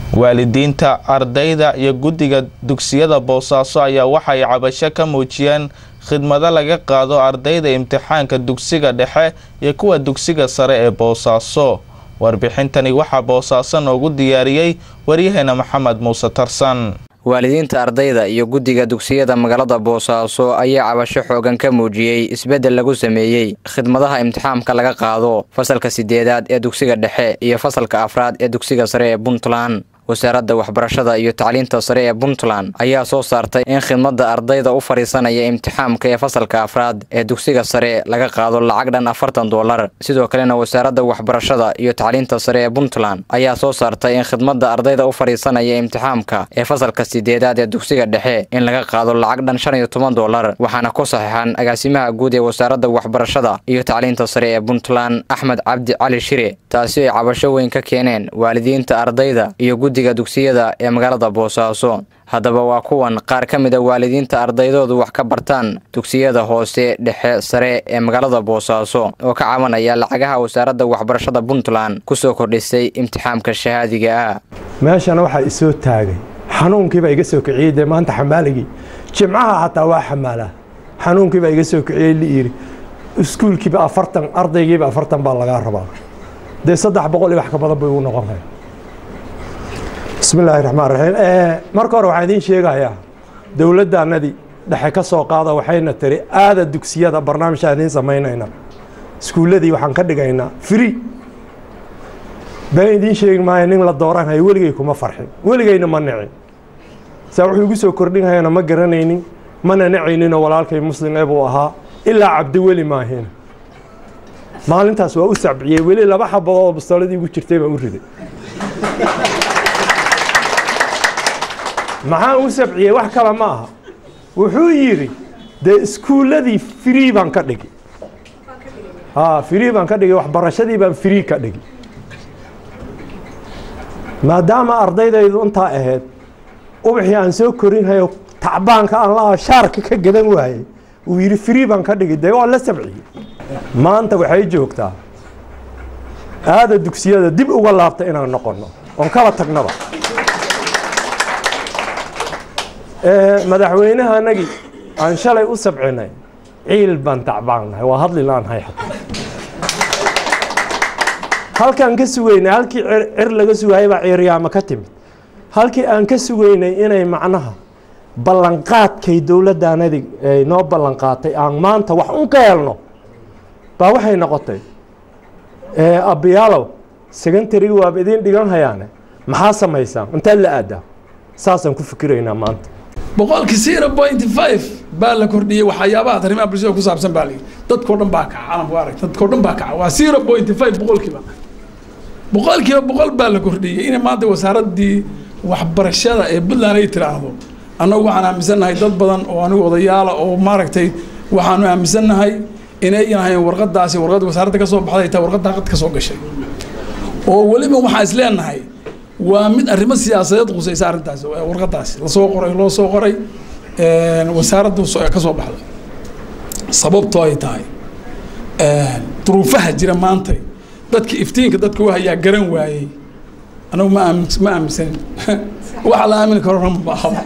waalidiinta ardayda iyo guddiga dugsiyada boosaaso ayaa waxay cabasho ka muujiyeen khidmado laga qaado ardayda imtixaanka dugsiga dhexe iyo kuwa dugsiga sare ee boosaaso warbixintani waxaa boosaaso noogu diyaariyey waryaheena maxamed muuse tarsan waalidiinta ardayda iyo guddiga dugsiyada magaalada boosaaso ayaa cabasho xoogan ka muujiyey isbeddel lagu sameeyey khidmadaha imtixaamka laga qaado fasalka sideedaad ee dugsiga dhexe iyo fasalka afraad ee dugsiga sare ee puntland wasaaradda waxbarashada iyo tacliinta sare ee puntland ayaa soo saartay in khidmadda ardayda u fadhiisanaya imtixaamka ee fasalka afraad ee dugsiga sare laga qaado lacag dhan afartan doolar sidoo kalena wasaaradda waxbarashada iyo tacliinta sare ee puntland ayaa soo saartay in khidmadda ardayda u fadhiisanaya imtixaamka ee fasalka sideedaad ee dugsiga dhexe in laga qaado lacag dhan shan iyo toban doolar waxaana ku saxiixan agaasimaha guud ee wasaaradda waxbarashada iyo tacliinta sare ee puntland axmed cabdi cali shire taasi ay cabasho weyn ka keeneen waalidiinta ardayda iyo guddiga dugsiyada ee magaalada boosaaso haddaba waa kuwan qaar ka mid a waalidiinta ardaydoodu wax ka bartaan dugsiyada hoose dhexe sare ee magaalada boosaaso oo ka cabanaya lacagaha wasaaradda waxbarashada puntland kusoo kordhisay imtixaamka shahaadiga ah meeshana waxaa isoo taagay xanuunkiibaa iga soo kiciyey dee maanta xamaaligii jimcaha xataa waa xamaalaa xanuunkiibaa iga soo kiciyey liiri iskuulkiiba afartan ardaygiiba afartan baa lagaa rabaa dee saddex boqol iyo wax ka badan bay ugu noqon kara bismi illaahi raxmaan raxiim marka hore waxaan idiin sheegayaa dowladdaanadii dhexe ka soo qaada waxayna tiri aada dugsiyada barnaamijaa idiin samaynayna iskuulladii waxaan ka dhigaynaa free been idiin sheegi maayo nin la dooranhayo weligay kuma farxin weligayna ma nicin saa wuxuu igu soo kordhinhayana ma garanaynin mana nacayninoo walaalkay muslim ee buu ahaa ilaa cabdiweli maahina maalintaas waa u sabciyey weli laba xabadood oo bastooladii igu jirtay baan u riday maxaan u sabciyey wax kale ma aha wuxuu yidhi dee iskuulladii free baan ka dhigi a free baan ka dhigi waxbarashadii baan free ka dhigi maadaama ardaydaydu intaa ahayd ubaxii aan soo korinhayo tacbaanka aan laha shaarka ka gadan waayey uu yidhi free baan ka dhigi dee waa la sabciyey maanta waxay joogtaa aada dugsiyada dib uga laabta inaan noqonno oon kala tagnaba madaxweynaha anagii aan shalay u sabcinay ciil baan tacbaannahay waa hadli laanhay halkaan ka sugaynay halkii cir laga sugayay baa ciiryaamo ka timid halkii aan ka sugaynay inay macnaha ballanqaadkay dowladdaanadi ay noo ballanqaatay aan maanta wax un ka helno baa waxay noqotay abbiyaalow secontarigi waaba idiin dhigan hayaane maxaa samaysaan intaad la aadaa saasaan ku fikiraynaa maanta boqolkii zero point five baa la kordhiyey waxyaabaha arrimaha bulshada ku saabsan baa layidhi dadkao dhan baa kaca caalamku arag dadkao dhan baa kaca waa zero point five boqolkiiba boqolkiiba boqol baa la kordhiyey inay maanta wasaaraddii waxbarashada ee puntland ay tiraahdo annagu waxaan aaminsannahay dad badan oo anigu odayaala oo maaragtay waxaanu aaminsannahay inay ahayn warqadaasi warqad wasaaradda ka soo baxday taa warqadda qad ka soo gashay oo weliba waxaan is leenahay waa mid arrimo siyaasadeed qusaysa arrintaasi warqadaasi lasoo qoray loo soo qoray wasaaraddu ka soo baxday sababtoo ay tahay duruufaha jira maanta dadka iftiinka dadka u hayaa garan waayey anagu ma aamin ma aaminsanin waxa la aamini karona ma baahaba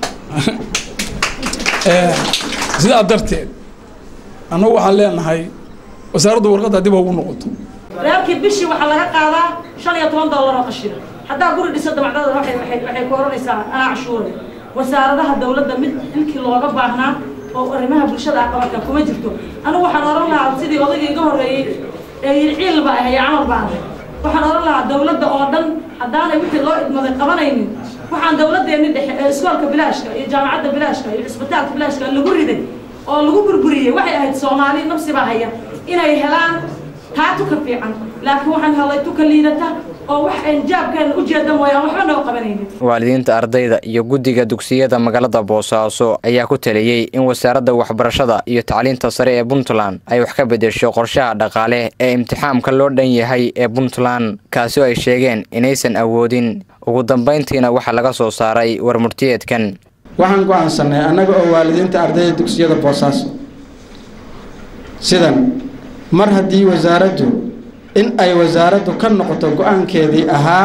sidaa darteed annagu waxaan leenahay wasaaraddu warqadda dib ugu noqoto reerkii bishii waxaa laga qaadaa shan iyo toban dollar oo qashina haddaa guri dhiso dabacdada waxay waxay ku oranaysaa anaa cashuure wasaaradaha dowladda mid ilkii looga baahnaa oo arrimaha bulshada aqabarka kuma jirto anigu waxaan oran lahaa sidii odayga iga horreeyey ee yiri ciil baa ahay camal baa ahay waxaan oran lahaa dowladda oo dhan haddaanay wixii loo idmaday qabanaynin waxaan dowladdeeni dhexe ee iskoolka bilaashka iyo jaamacadda bilaashka iyo cisbitaalka bilaashka lagu riday oo lagu burburiyey waxay ahayd soomaali nafsi baa haya inay helaan taa tuka fiican laakiin waxaan helay tuka liidata oo wax aan jaabkeena u jeeda mooyaan waxba noo qabanaynin waalidiinta ardayda iyo guddiga dugsiyada magaalada boosaaso ayaa ku taliyey in wasaaradda waxbarashada iyo tacliinta sare ee puntland ay wax ka beddesho qorshaha dhaqaale ee imtixaamka loo dhan yahay ee puntland kaasi oo ay sheegeen inaysan awoodin ugu dambayntiina waxaa laga soo saaray warmurtiyeedkan waxaan go'aansanay annaga oo waalidiinta ardayda dugsiyada boosaaso sidan mar haddii wasaaraddu in ay wasaaraddu ka noqoto go-aankeedii ahaa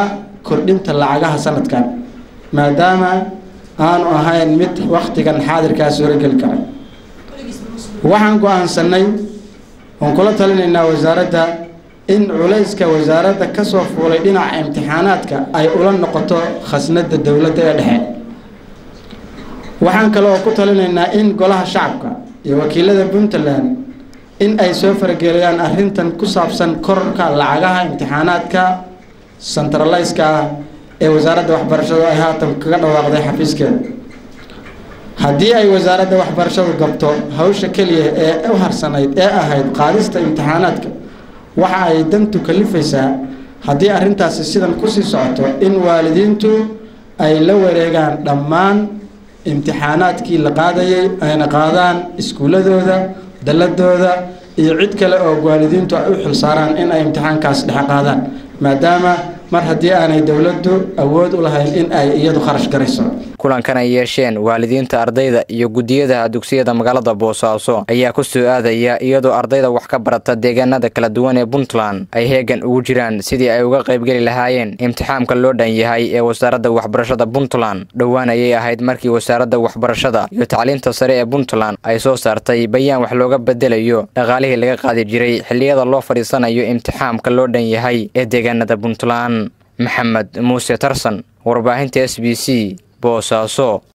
kordhinta lacagaha sanadkan maadaama aanu ahayn mid wakhtigan xaadirkaa suurogeli kara waxaan go-aansanay oon kula talinaynaa wasaaradda in culayska wasaaradda ka soo fuulay dhinaca imtixaanaadka ay ula noqoto khasnadda dowladda ee dhexe waxaan kale oo ku talinaynaa in golaha shacabka iyo wakiilada puntland in ay soo farageliyaan arrintan ku saabsan kororka lacagaha imtixaanaadka centraliska ah ee wasaaradda waxbarashadu ay haatan kaga dhawaaqday xafiiskeeda haddii ay wasaaradda waxbarashadu gabto hawsha keliya ee u harsanayd ee ahayd qaadista imtixaanaadka waxa ay dantu kalifaysaa haddii arrintaasi sidan kusii socoto in waalidiintu ay la wareegaan dhammaan imtixaanaadkii la qaadayay ayna qaadaan iskuuladooda dalladooda iyo cid kale oo waalidiintu ay u xilsaaraan in ay imtixaankaas dhexe qaadaan maadaama mar haddii aanay dowladdu awood u lahayn in ay iyadu kharash garayso kulankan ay yeesheen waalidiinta ardayda iyo guddiyada dugsiyada magaalada boosaaso ayaa ku soo aadaya iyadoo ardayda wax ka barata deegaanada kala duwan ee puntland ay heegan ugu jiraan sidii ay uga qaybgeli lahaayeen imtixaamka loo dhan yahay ee wasaaradda waxbarashada puntland dhowaan ayay ahayd markii wasaaradda waxbarashada iyo tacliinta sare ee puntland ay soo saartay bayaan wax looga bedelayo dhaqaalihii laga qaadi jiray xilliyada loo fadhiisanayo imtixaamka loo dhan yahay ee deegaanada puntland maxamed muuse tarsan warbaahinta s b c boosaaso